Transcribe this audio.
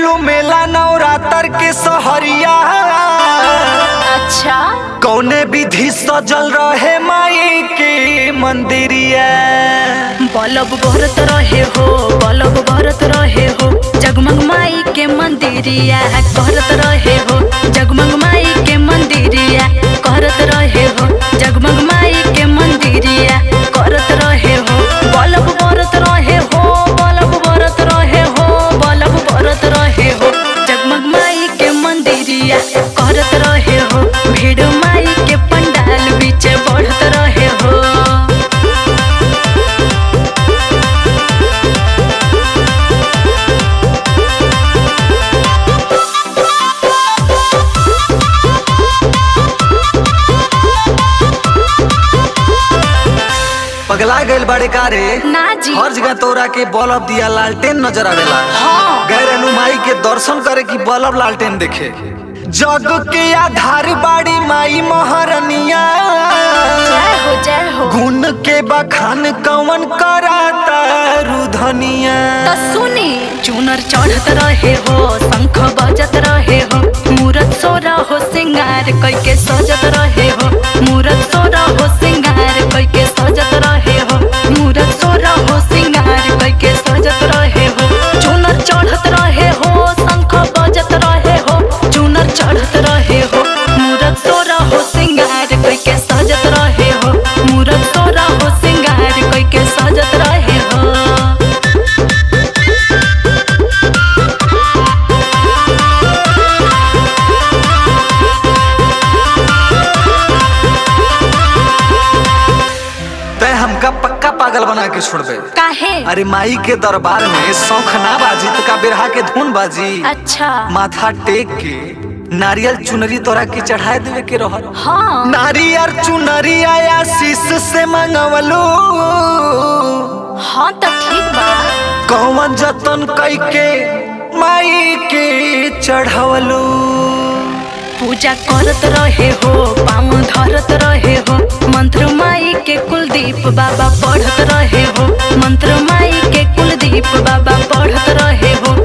गईलू मेला नवरात्र के सहरिया अच्छा कौने विधि सजल रहे माई के मंदिरिया बलब बरत रहे हो बलब बरत रहे हो जगमग माई के मंदिरिया करत रहे हो जगमग माई के मंदिरिया करत रहे हो जगमग माई के मंदिरिया करत रहे हो बलब बरत रहे हो बलब बरत रहे हो बलब बरत रहे हो जगमग माई के मंदिरिया करत रहे हो भीड़ माई के पंडाल बीच बढ़त रहे हो पगला गइल बड़े कारे ना जी हर जगह तोरा के बल्ब दिया लालटेन नजर आवेला हाँ गैर माई के दर्शन करे की बल्ब लालटेन देखे जग के आधार बाड़ी माई महारनिया जय हो जय हो गुण के बखान कवन कराता रुधनिया तो सुनी चुनर चढ़त रहे हो शंख बजत रहे हो मूरत सोरा हो सिंगार कई के सजत रहे हो मूरत सोरा हो सिंगार कई के सजत रहे हो मूरत सोरा हो सिंगार कई के सजत रहे हो चुनर चढ़त रहे हो शंख बजत रहे हो चुनर चढ़त रहे हो मूरत सोरा हो सिंगार कई के सजत रहे हो मूरत सोरा हो सिंगार कई के सजत रहे हो तय हमका पक्का पागल बना के छोड़बे काहे अरे माई के दरबार में शौख ना बाजी तो का बिरहा के धुन बाजी अच्छा माथा टेक के नारियल चुनरी तोरा के चढ़ाए देवे के रहल हाँ नारियल चुनरी आया शीश से मंगवलू हाँ तो ठीक बा कौन जतन कई के माई के चढ़वलू पूजा करत रहे हो पाँव धरत रहे हो मंत्र माई के कुलदीप बाबा पढ़त रहे हो मंत्र माई के कुलदीप बाबा पढ़त रहे हो